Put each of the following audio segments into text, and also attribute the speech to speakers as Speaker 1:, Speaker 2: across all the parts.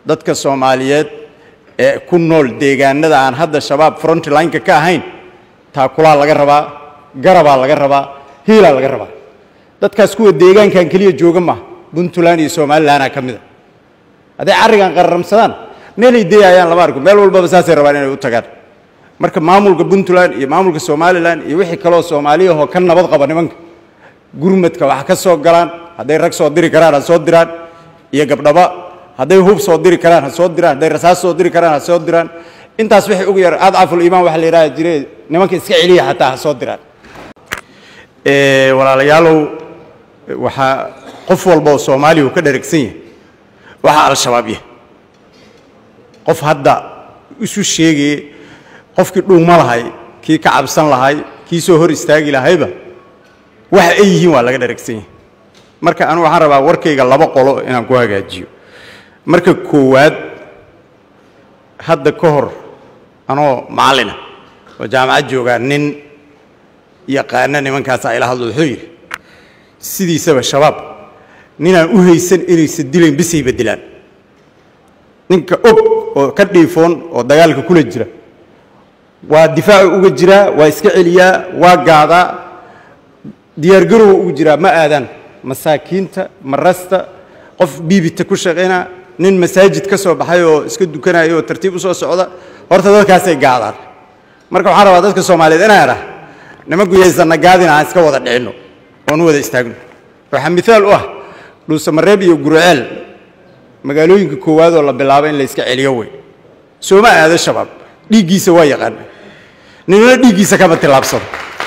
Speaker 1: dadka soomaaliyeed ee ku nool deegaanada aan hadda shabaab frontlineka ka ahayn taakulaa laga rabaa garabaa laga rabaa hiilaa laga rabaa dadkaas kuwa deegaankan keliya jooga maaha puntland iyo somalilanaa ka mida hadday carrigan qararamsadaan meelay deeyayaan lama arko meel walbaba saasay rabaan inay u tagaan marka maamulka puntland iyo maamulka somalilan iyo wixii kaloo soomaaliyahoo ka nabad qaba nimanka gurmadka wax ka soo galaan hadday rag soo diri karaan ha soo diraan iyo gabdhaba hadday hub soo diri karaan ha soo diraan hadday rasaas soo diri karaan ha soo diraan intaas wixii ugu yar adcaful iimaan waxa la yidhaha jire nimanka iska celiya xataa ha soo diraan walaalayaalow waxaa qof walba oo soomaaliya uu ka dheragsan yahay waxaa al-shabaab yahay qof hadda isu sheegaya qofkii dhuuma lahay kii ka cabsan lahay kii soo hor istaagi lahayba waxa ay yihiin waa laga dheragsan yahay marka anu waxaan rabaa warkayga laba qolo inaan ku hagaajiyo marka koowaad hadda ka hor anoo macallina oo jaamacad joogaa nin yaqaana nimankaasa ila hadlo wuxuu yidhi sidiisaba shabaab ninaan u haysan inaysa dilayn bisayba dilaan ninka og oo ka dhiifoon oo dagaalka kula jira waa difaacu uga jiraa waa iska celiyaa waa gaadaa diyaargarowa uga jiraa ma aadaan masaakiinta marasta qof biibita ku shaqaynaa nin masaajid ka soo baxay oo iska dukanaya oo tartiib u soo socda horta dadkaasay gaadaan marka waxaan rabaa dadka soomaaliyeed inaan idhah nimanku yaysanna gaadin aan iska wada dhicinno oon u wada istaagno waxaa miaal u ah dhuusamareeb iyo gurceel magaalooyinka koowaad oo la bilaabo in la iska celiyo wey sooma aado shabaab dhiiggiisa waa yaqaana ninna dhiiggiisa kama tillaabsado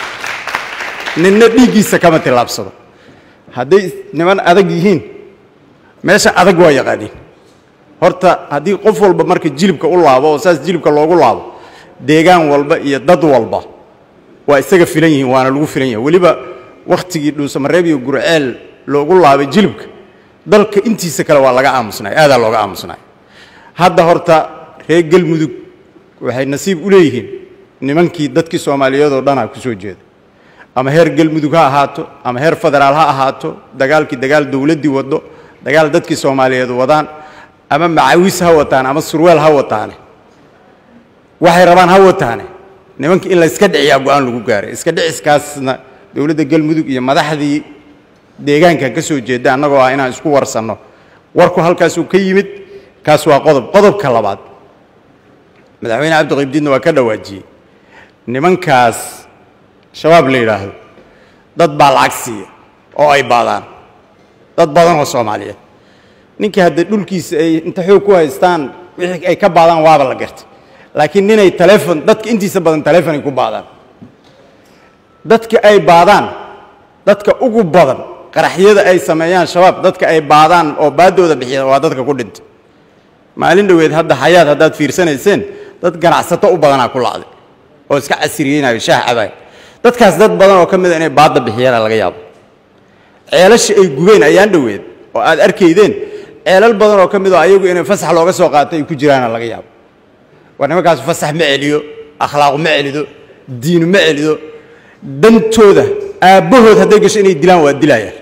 Speaker 1: ninna dhiiggiisa kama tillaabsado hadday niman adag yihiin meesha adag waa yaqaaniin horta haddii qof walba marka jilibka u laabo oo saas jilibka loogu laabo deegaan walba iyo dad walba waa isaga filan yihiin waana lagu filan yahay weliba wakhtigii dhuusamareeb iyo gurceel loogu laabay jilibka dalka intiisa kale waa laga aamusnay aadaa looga aamusnay hadda horta reer galmudug waxay nasiib u leeyihiin nimankii dadkii soomaaliyeed oo dhanaa ku soo jeeda ama heer galmudug ha ahaato ama heer federaal ha ahaato dagaalkii dagaal dowladdii waddo dagaal dadkii soomaaliyeed wadaan ama macawis ha wataan ama surweel ha wataane waxay rabaan ha wataane nimanka in la iska dhiciyaa go-aan lagu gaaray iska dhiciskaasna dowladda galmudug iyo madaxdii deegaankan ka soo jeeda annagoo ah inaan isku warsanno warku halkaasuu ka yimid kaas waa qodob qodobka labaad madaxweyne cabdiqaybdiidna waa ka dhawaajiyey nimankaas shabaab la yidhaahdo dad baa lacag siiya oo ay baadaan dad badan oo soomaaliyeed ninkii hadda dhulkiisa ay inta xoog ku haystaan wixii ay ka baadaan waaba la gartay laakiin ninay taleefon dadka intiisa badan taleefon ay ku baadaan dadka ay baadaan dadka ugu badan qaraxyada ay sameeyaan shabaab dadka ay baadaan oo baaddooda bixiya waa dadka ku dhintay maalin dhoweed hadda xayaad haddaad fiirsanayseen dad ganacsato u badanaa ku lacday oo iska casiriyeynayo shaah cabaay dadkaas dad badan oo ka mida inay baadda bixiyaana laga yaabo ceelasha ay gubeen ayaan dhoweed oo aad arkaydeen ceelal badan oo ka mid oo ayagu inay fasax looga soo qaatay ay ku jiraana laga yaabo war nimankaas fasax ma celiyo akhlaaqu ma celido diinu ma celido dantooda aabbahood hadday gasho inay dilaan waa dilayaan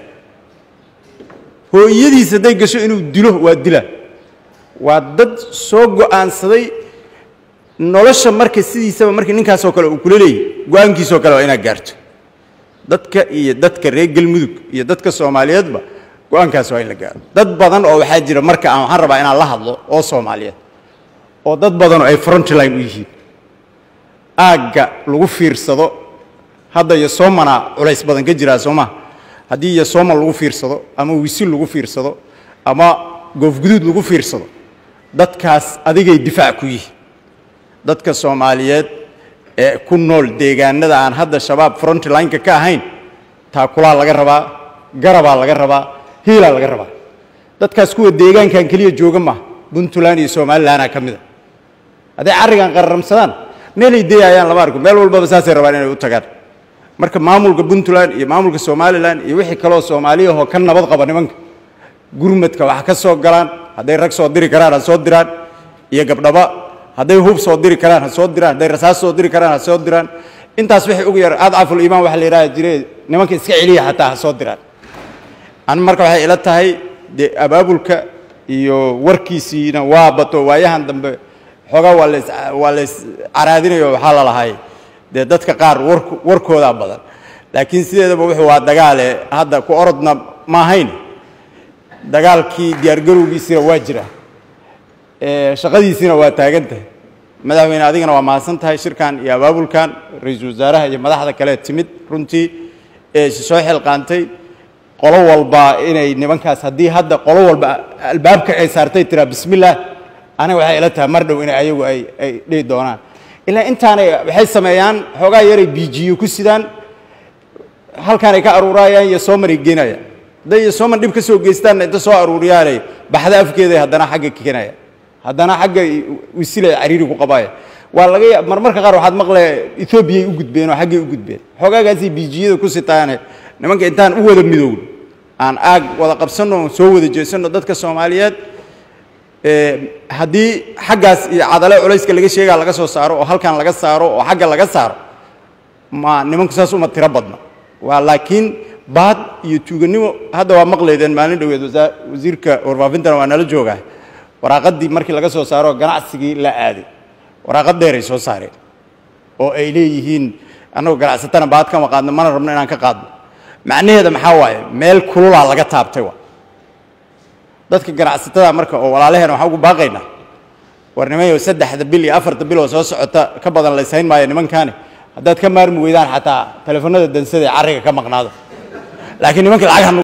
Speaker 1: hooyadiis hadday gasho inuu dilo waa dilaan waa dad soo go'aansaday nolosha marka sidiisaba markii ninkaasoo kale uu kula leeyahy go-aankiisoo kale waa inaad gaarto dadka iyo dadka reer galmudug iyo dadka soomaaliyeedba go-aankaas waa in la gaaro dad badan oo waxaa jira marka aan waxaan rabaa inaan la hadlo oo soomaaliyeed oo dad badanoo ay frontline u yihiin aagga lagu fiirsado hadda iyo soomana culays badan ka jiraa soo maa haddii iyo sooman lagu fiirsado ama wisil lagu fiirsado ama goofguduud lagu fiirsado dadkaas adigay difaac ku yihiin dadka soomaaliyeed ee ku nool deegaanada aan hadda shabaab frontlineka ka ahayn taakulaa laga rabaa garabaa laga rabaa hiilaa laga rabaa dadkaas kuwa deegaankan keliya jooga maaha puntland iyo somalilanaa ka mida hadday carrigan qararamsadaan meelay deeyayaan lama arko meel walbaba saasay rabaan inay u tagaan marka maamulka puntland iyo maamulka somalilan iyo wixii kaloo soomaaliyahoo ka nabad qaba nimanka gurmadka wax ka soo galaan hadday rag soo diri karaan ha soo diraan iyo gabdhaba hadday hub soo diri karaan ha soo diraan hadday rasaas soo diri karaan ha soo diraan intaas wixii ugu yar adcaful iimaan waxa la yidhaha jire nimanka iska celiya xataa ha soo diraan an marka waxay ila tahay dee abaabulka iyo warkiisiina waa bato waayahan dambe xoogaa waa las waa lays caraadinayo waxaa la lahay dee dadka qaar war warkoodaa badan laakiin sideedaba wuxuu waa dagaale hadda ku orodna ma ahayn dagaalkii diyaargarowgiisina waa jira shaqadiisiina waa taagan tahay madaxweyne adigana waa mahadsan tahay shirkan iyo abaabulkan ra-iisul wasaaraha iyo madaxda kale timid runtii ee soo xilqaantay qolo walba inay nimankaas haddii hadda qolo walba albaabka ay saartay tiraa bismillaah aniga waxay ila tahay mar dhow inay ayagu ay ay dhihi doonaan ilaa intaanay waxay sameeyaan xoogaa yaray biijiyo ku sidaan halkaan ay ka aruurayaan iyo sooman ay geenayaan hadday iyo sooman dhib ka soo geystaanna inta soo aruuriyaanay baxda afkeeday haddana xagga kikanaya haddana xagga wisilay cariiri ku qabaaya waa laga ya marmarka qaar waxaad maqle etoobiyay u gudbeen oo xaggay u gudbeen xoogaagaasay biijiyada ku sitaane nimanka intaan u wada midowno aan aag wada qabsanno soo wada jeesanno dadka soomaaliyeed haddii xaggaas iyo cadale culayska laga sheegaa laga soo saaro oo halkan laga saaro oo xagga laga saaro ma nimanku saas uma tiro badna waa laakiin baad iyo tuuganimo hadda waa maqlaydeen maalin dhoweed wasiirka warfaafintana waa nala joogaa waraaqaddii markii laga soo saaro ganacsigii la aaday waraaqad dheeray soo saareen oo ay leeyihiin annagoo ganacsatana baad kama qaadno mana rabno inaan ka qaadno macnaheeda maxaa waaye meel kululaa laga taabtay wa dadka ganacsatada marka oo walaalaheena waxaan ugu baaqaynaa war nimanyo saddexda bil iyo afarta bil oo soo socota ka badan laysayn maayo nimankaani haddaad ka maarmi weydaan xataa telefoonada dansada ee carriga ka maqnaado laakiin nimanka lacag